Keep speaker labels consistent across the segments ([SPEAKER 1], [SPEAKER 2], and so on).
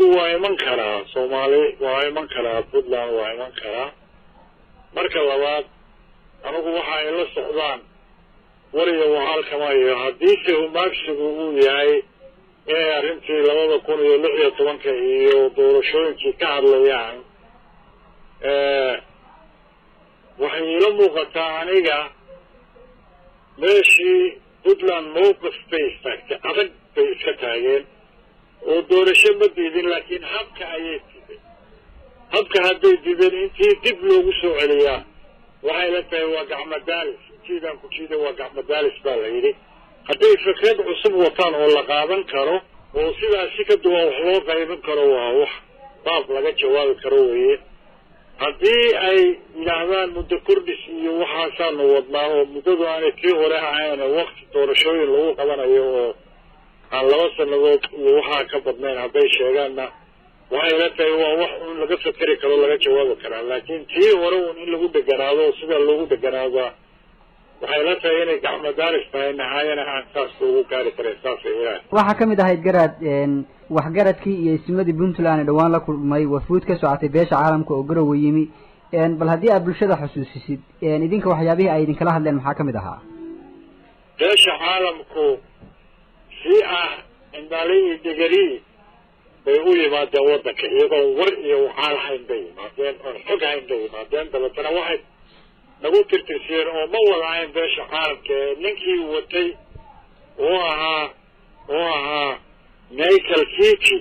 [SPEAKER 1] wafdigu waa iman karaa soomaali waa iman karaa puntland waa iman karaa marka labaad anigu waxa ay la socdaan wariga wahaalkamayo haddiise humaagsigu uu yahay inay arrintii labada kun iyo lix iyo tobanka iyo doorashooyinkii ka hadlayaan waxay iila muuqataa aniga meeshii puntland mowqif bay istaagtay adag bay iska taageen oo doorasho ma diidin laakiin habka ayay diideen habka hadday diideen intii dib loogu soo celiyaa waxay la tahay waa gacmo daalis intiidaan ku jiida waa gacmo daalis baa la yidhi hadday fikrad cusub wataan oo la qaadan karo oo sidaasi ka duwan wax loo qaybin karo waa wax baab laga jawaabi karo weeye haddii ay yidhaahdaan muddo kordhis iyo waxaasaanu wadnaa oo muddadu aanay tii hore ahayn wakti doorashooyin lagu qabanayo oo aan laba sannadood iyo waxaa ka badnayn hadday sheegaanna waxay la tahay waa wax un laga fakeri karo laga jawaabi karaa laakiin tii hore un in lagu deganaado oo sidaa loogu deganaada waxay la tahay inay gacmo daalis tahay nahaayana aan saas loogu gaari karin saasay ilaahay
[SPEAKER 2] waxaa ka mid ahayd garaad waxgaradkii iyo isimadii puntland ee dhawaan la kulmay wafuud ka socotay beesha caalamka oo garowe yimi bal haddii aad bulshada xusuusisid idinka waxyaabihii ay idinkala hadleen maxaa ka mid ahaa
[SPEAKER 1] beesha caalamku si ah indhali iyo degari bay u yimaadeen waddanka iyagoo war iyo waxaal hayn bay yimaadeen oon xog hayn bay yimaadeen dabeetana waxay nagu tirtirsiyeen oo ma wada ahayn beesha caalamka ee ninkii watay oo ahaa oo ahaa michael kiki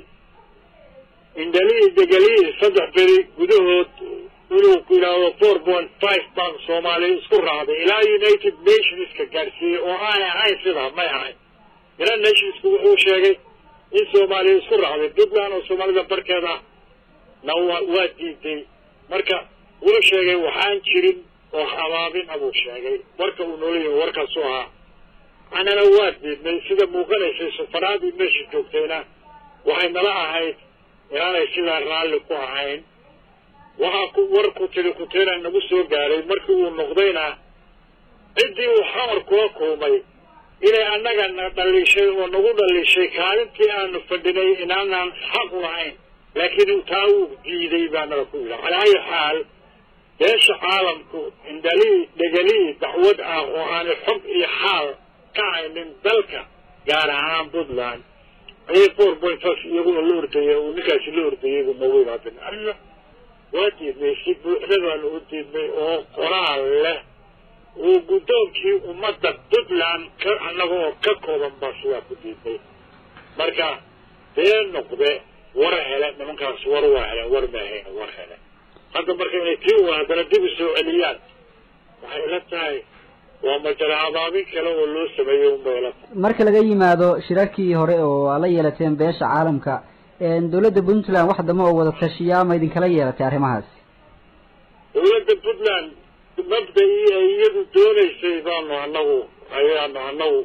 [SPEAKER 1] indhalii degalii saddex beri gudahood inuu ku yidhaahdo four point five baan soomaaliya isku raacday ilaa united nationska gaarsiiyey oo aanay ahayn sidaa may ahayn united nationsku wuxuu sheegay in soomaaliya isku raacday puntland oo soomaalida barkeeda na waa waa diiday marka wuxuu sheegay waxaan jirin oo habaabin abuu sheegay warka uu noola yimi warkaasu ahaa anana waa diidnay sida muuqanaysay sufaraadii meesha joogtayna waxay nala ahayd inaanay sidaa raalli ku ahayn waxaa ku war ku tiri kuteena nagu soo gaaray markii uu noqdayna ciddii uu xamar kula kulmay inay annaga na dhaliishay oo nagu dhaliishay kaalintii aanu fadhinay inaanaan xaq lahayn laakiin taa uu diiday baa naga ku yidhi calaa ayi xaal beesha caalamku indhalii dhegalii dacwad ah oo aanay xog iyo xaal ka haynin dalka gaar ahaan puntland ayay four point five iyaguna la ordayay uu ninkaasi la ordayay buu noogu yimaadeen alla waa diidnay si buuxda baanu u diidnay oo qoraal leh uu guddoonkii ummadda puntland ka annaga oo ka kooban baa sidaa ku diidnay marka dee noqde war hele nimankaas war waa heleen war maahayn war hele hadda marka inay tii u haddana dib u soo celiyaan waxay la tahay waa majala abaabin kale oo loo sameeyey unbay la tahay
[SPEAKER 2] marka laga yimaado shirarkii hore oo aad la yeelateen beesha caalamka dawladda puntland wax dama oo wada tashiyaa ma idinkala yeelatay arrimahaasi
[SPEAKER 1] dawladda puntland mabda-ii ay iyadu doonaysay baanu anagu ayaanu anagu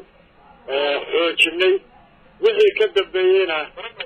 [SPEAKER 1] xoojinay wixii ka dambeeyeyna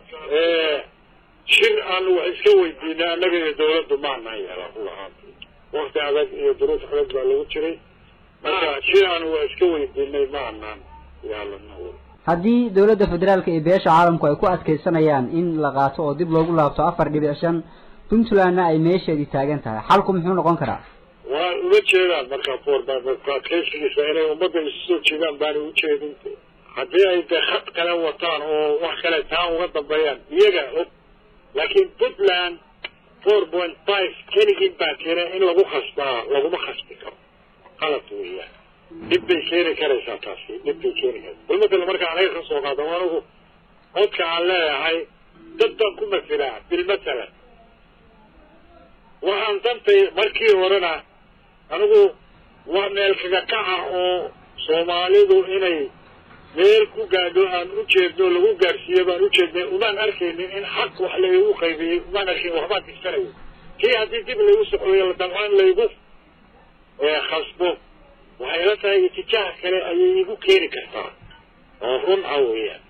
[SPEAKER 1] shir aanu wax iska weydiinay annaga iyo dawladdu maanaan yeelan ulahaanti wakti adag iyo duruuf adag baa lagu jiray marka shir aanu wax iska weydiinay maanaan yeelana
[SPEAKER 2] haddii dawladda federaalka iyo beesha caalamku ay ku adkaysanayaan in la qaato oo dib loogu laabto afar dhibic shan puntlandna ay meesheedii taagan tahay xalku muxuu noqon karaa
[SPEAKER 1] waa uma jeedaan marka for adkaysigiisa inay ummadda isu soo jeedaan baanay ujeedin haddii ay dee khad kale wataan oo wax kale taa uga dambeeyaan iyaga og laakiin puntland four point five keligii baa keena in lagu khasbaa laguma khasbi karo qalad weeyaan dhib bay keeni karaysaa taasi dhib bay keeni karaysa bal matala marka anaga ka soo qaado anigu codka aan leeyahay dad baan ku masilaa bil matalan waxaan dantay markii horena anigu waa meel kaga kaca oo soomaalidu inay meel ku gaadho aan u jeedno lagu gaadhsiiyo baan u jeednay umaan arkaynin in xaq wax laygu qaybiyey umaan arkayn waxbaan tigsanayo kii haddii dib laygu socdayo la damcaan laygu khasbo waxay la tahay itijaah kale ayay igu keeni kartaa oo run ah weeyaan